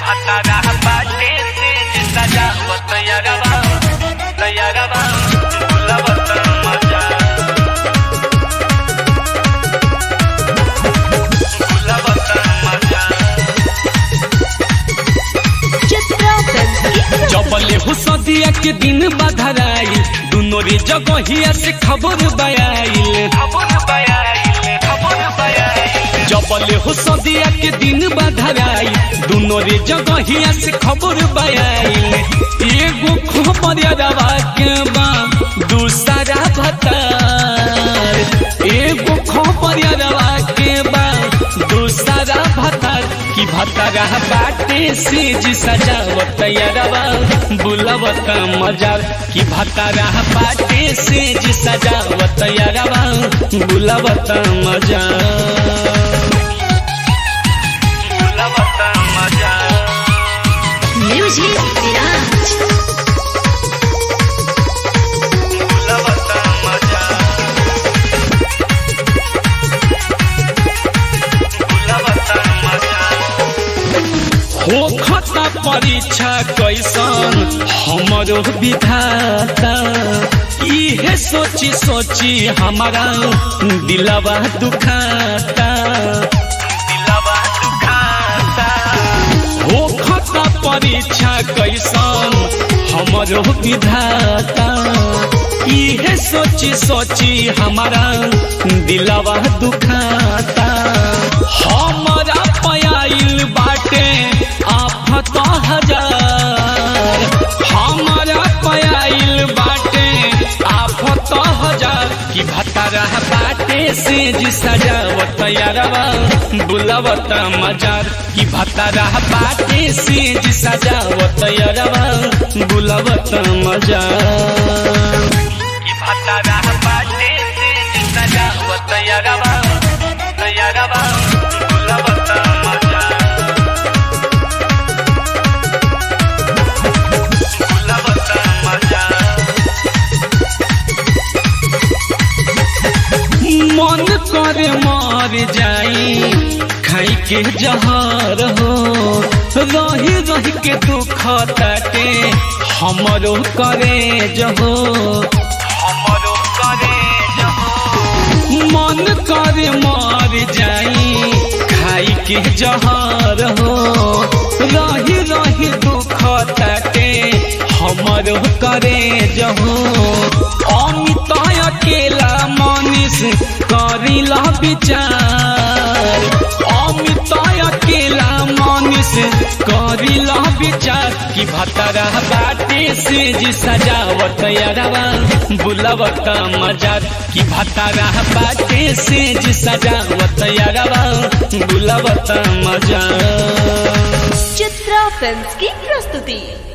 भतारा बाटे से सजावत यारवा तैयारवा बुलावत मजा बुलावत मजा चित्रा फिल्म जबले हो सदिया के दिन बधराई दुनो रे जगहिया से खबर बयाइल खबर बयाइल खबर बयाइल जबले हो सदिया के दिन बधराई दुनो रे जगहिया से खबर बयाइल एगो खबर रवा के बा दूसरा भतार एगो खबर रवा के बा दूसरा भतार की भतारा बाटे से जी सजावत यारवा बुलावत मजार की भतारा बाटे से जी सजावत यारवा बुलावत मजार बुलावत मजा म्यूजिक विराज बुलावत मजा बुलावत मजा हो खता परीक्षा कैसन हमरो विधाता इहे सोची सोची हमारा दिलवा दुखाता दिलवा दुखाता हो खता परीक्षा कैसन हमरो विधाता इहे सोची सोची हमारा दिलवा दुखाता हमारा पयाइल बाटे आफत हजार हमारा पयाइल बाटे आफत हजार की भतारा बाटे से जी सजावत यारवा बुलावत मजार की भतारा बाटे से जी सजावत यारवा बुलावत मजार की भतारा बाटे से सजावत यारवा यारवा बुलावत मजा बुलावत मजा मन कर मार जाई खाई के जहर हो रही रही के दुख ताटे हमरो करे जहो हमरो करे जहो मन कर मार जाई खाई के जहर हो रही रही दुख ताटे हमरो करे जहो अमित अकेला मनीष करिला विचार अमित अकेला मनीष करिला विचार की भतरा बाटे से जी सजावत यारवा बुलावत मजार की भतरा बाटे से जी सजावत यारवा बुलावत मजार चित्रा फिल्म की प्रस्तुति